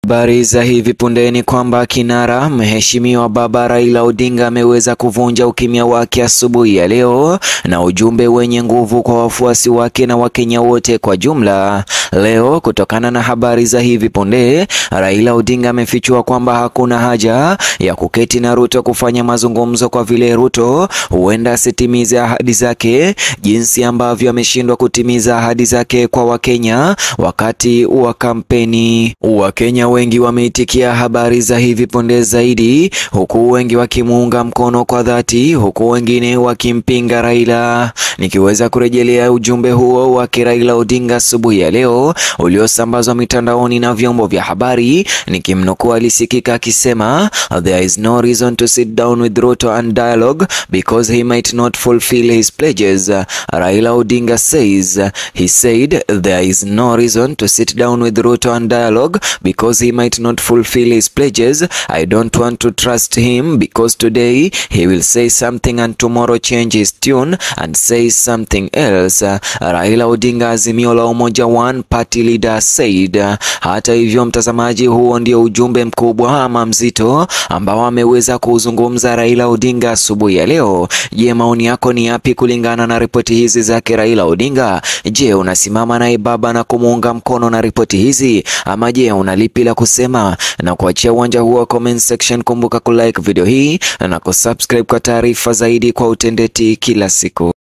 Habari za hivi punde ni kwamba kinara mheshimiwa Baba Raila Odinga ameweza kuvunja ukimya wake asubuhi ya leo na ujumbe wenye nguvu kwa wafuasi wake na Wakenya wote kwa jumla. Leo, kutokana na habari za hivi punde, Raila Odinga amefichua kwamba hakuna haja ya kuketi na Ruto kufanya mazungumzo kwa vile Ruto huenda asitimize ahadi zake jinsi ambavyo ameshindwa kutimiza ahadi zake kwa Wakenya wakati wa kampeni. Wakenya wengi wameitikia habari za hivi punde zaidi, huku wengi wakimuunga mkono kwa dhati, huku wengine wakimpinga Raila. Nikiweza kurejelea ujumbe huo wake Raila Odinga asubuhi ya leo uliosambazwa mitandaoni na vyombo vya habari, nikimnukuu, alisikika akisema there is no reason to sit down with Ruto and dialogue because he might not fulfill his pledges. Raila Odinga says he said there is no reason to sit down with Ruto and dialogue because he might not fulfill his pledges. I don't want to trust him because today he will say something and tomorrow change his tune and say something else. Raila Odinga, Azimio la Umoja One Party leader said. Hata hivyo, mtazamaji, huo ndio ujumbe mkubwa ama mzito ambao ameweza kuzungumza Raila Odinga asubuhi ya leo. Je, maoni yako ni yapi kulingana na ripoti hizi zake Raila Odinga? Je, unasimama naye baba na kumuunga mkono na ripoti hizi ama je, una lipi la kusema? Na kuachia uwanja huo wa comment section. Kumbuka kulike video hii na kusubscribe kwa taarifa zaidi kwa utendeti kila siku.